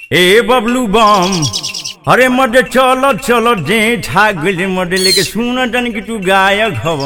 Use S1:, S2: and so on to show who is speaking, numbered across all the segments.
S1: ए बबलू बम अरे मडे चलो चलो जे ठा गइले मडे लेके सुन तनी कि तू गायक हव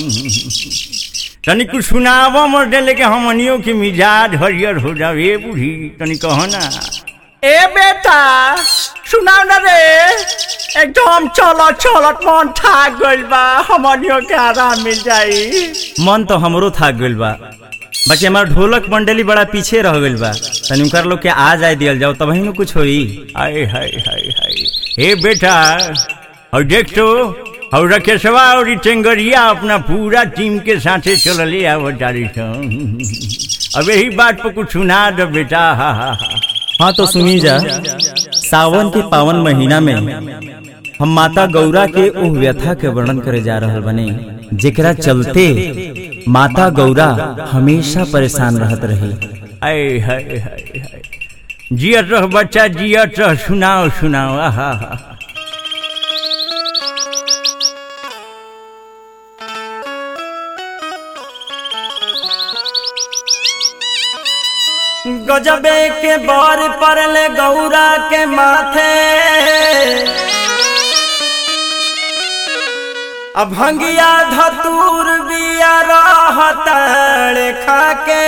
S1: तनी कुछ सुनाव मडे लेके हमनियों के मिजाज हरियर हो जाओ ए बूढ़ी तनी कहो ना
S2: ए बेटा सुनाओ ना रे एकदम चलो चलत मन थाक गइल बा हमनियो के आराम मिल जाई
S1: मन तो हमरो थाक गइल बा बाकी हमार ढोलक मंडली बड़ा पीछे रह गइल बा तनी उनकर लोग के आ जाए दियल जाओ तब ही कुछ होई आय हाय हाय हाय ए बेटा और देख तो और रकेशवा और ई टेंगरिया अपना पूरा टीम के साथे चलले आवत तारी सन अब यही बात पर कुछ सुना दो बेटा हा हा हा
S3: हाँ तो सुनी जा सावन के पावन महीना में हम माता गौरा के उह व्यथा के वर्णन करे जा रहल बने जेकरा चलते माता गौरा हमेशा परेशान रहत रही
S1: आय हाय हाय हाय जियत रह बच्चा जियत रह सुनाओ सुनाओ आहा हा
S2: गजबे के बर परले गौरा के माथे अब भंगिया धतूर बिया रहतड़ खाके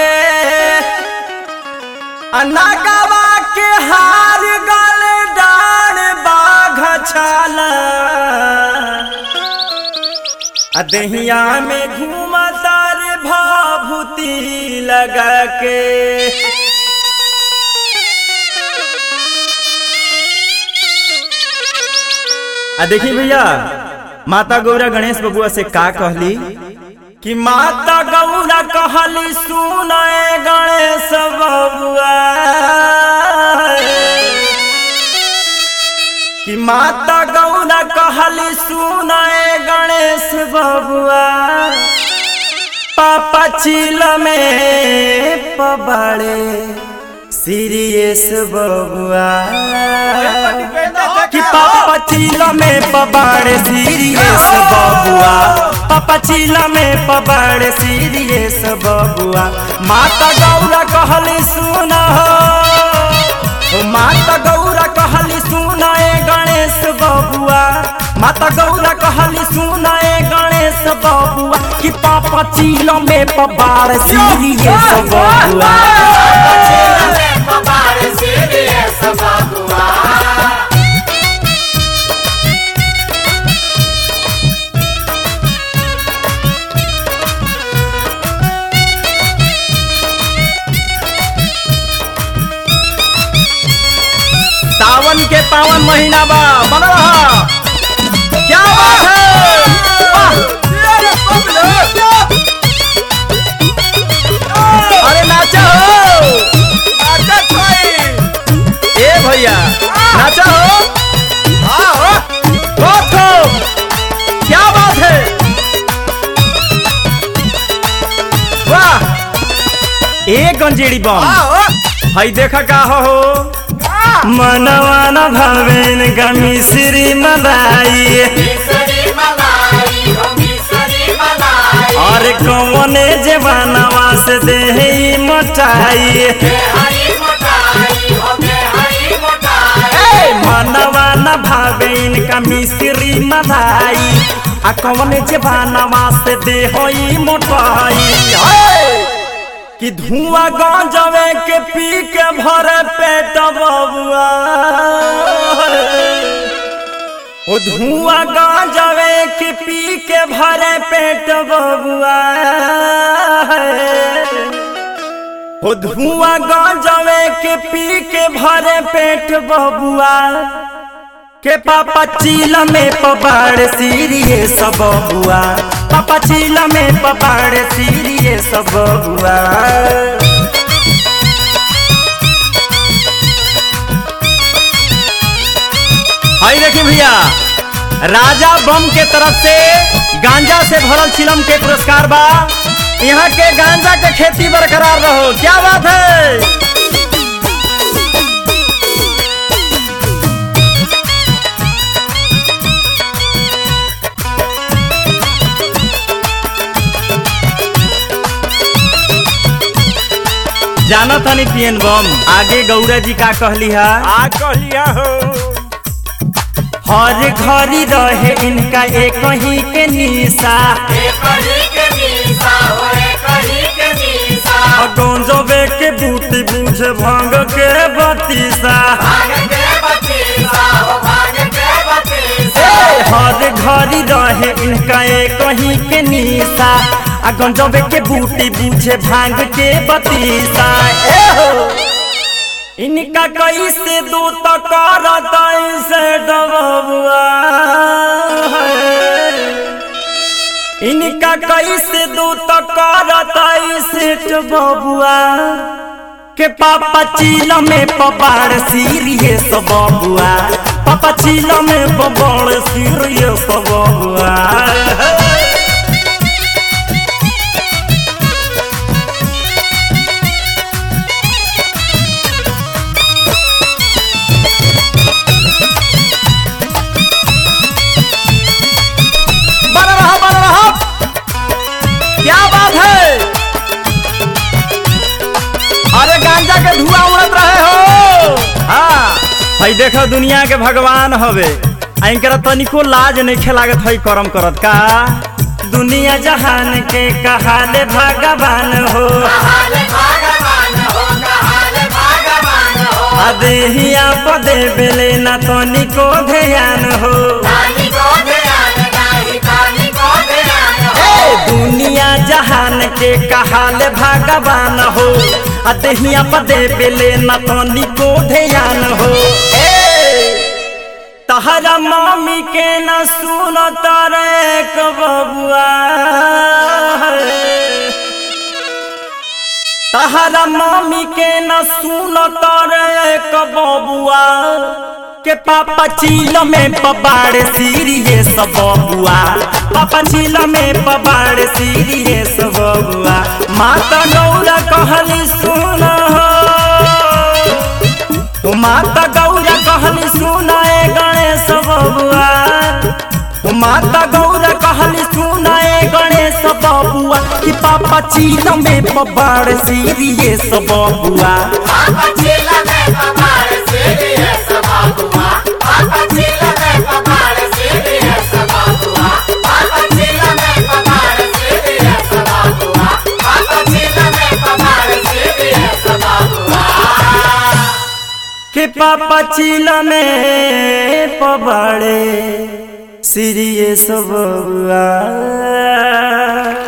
S2: अनागवा के हार गल डार बाघ छाला आ दहिया में घूमता रे भाभूति लगा के
S3: आ देखी भैया माता गौरा गणेश बबुआ से का कहली
S2: कि माता गौरा कहली सुनए गणेश बबुआ कि माता गौरा कहली सुनए गणेश बबुआ पापा चिल में पबाड़े सीरियस बबुआ कि पापा चिल में पबाड़े सीरियस बबुआ पापा चिल में पबाड़े सीरियस बबुआ माता गौरा कहली सुन हो माता गौरा कहली सुन ए गणेश बबुआ माता गौरा कहली सुन ए गणेश बबुआ कि पापा चिल में पबाड़ सीरियस बबुआ
S3: सावन के पावन महीना बा बना रहा क्या बात है वाह! अरे नाचा हो ए भैया नाचा हो बहुत खूब क्या बात है वाह ए गंजेड़ी बम भाई देखा का हो
S2: मनवान भवेन गमी श्री मलाई और कौने जवानवा से दे मोटाई मनवान भवेन गमी श्री मलाई आ कौने जवानवा से दे होई मोटाई कि धुआं गांजवे के पी के भरे पेट बबुआ ओ धुआं गांजवे के पी के भरे पेट बबुआ ओ धुआं गांजवे के पी के भरे पेट बबुआ के पापा चीला में पबाड़ सीरिये सब बुआ पापा चीला में पबाड़ सीरिये सब बुआ
S3: आई देखिए भैया राजा बम के तरफ से गांजा से भरल चिलम के पुरस्कार बा यहाँ के गांजा के खेती बरकरार रहो क्या बात है
S1: जाना तनी पियन बम आगे गौरा जी का कहली हा
S2: आ कहलिया हो
S3: हर घड़ी रहे इनका एक ही के निशा
S2: गंजबे के बूटी बूझे भांग के बतीसा
S3: हर घड़ी रहे इनका एक ही के निशा आ गंजबे के बूटी बूझे भांग के बतीसा ए हो इनका कैसे दू तो करत से डबुआ इनका कैसे दू तो करत से बबुआ के पापा चील में पबाड़ सीरियस बबुआ पापा चील में पबाड़ सीरियस बबुआ
S1: बन रहा बन रहा क्या बात है अरे गांजा के धुआं उड़त रहे हो हाँ हई देखो दुनिया के भगवान हवे इनकरा तनिको लाज नहीं खेलागत हई करम करत का
S3: दुनिया जहान के कहाले भगवान हो अदेहिया पदे बेले न तनिको ध्यान हो ए, दुनिया जहान के कहाले भगवान हो अदेहिया पदे बेले न तनिको ध्यान हो ए, तहरा मामी के न सुन तारे बबुआ तहरा मामी के न सुन तारे बबुआ के पापा चील में पबाड़ सीरियस बबुआ पापा चील में पबाड़ सीरियस बबुआ माता गौरा कहली सुन हो माता गौरा कहली सुनाए गणेश बबुआ माता गौरा कहली सुनाए गणेश बबुआ कि पापा चील में पबाड़ सीरियस बबुआ कि पापा चील में पबाड़े सीरियस बबुआ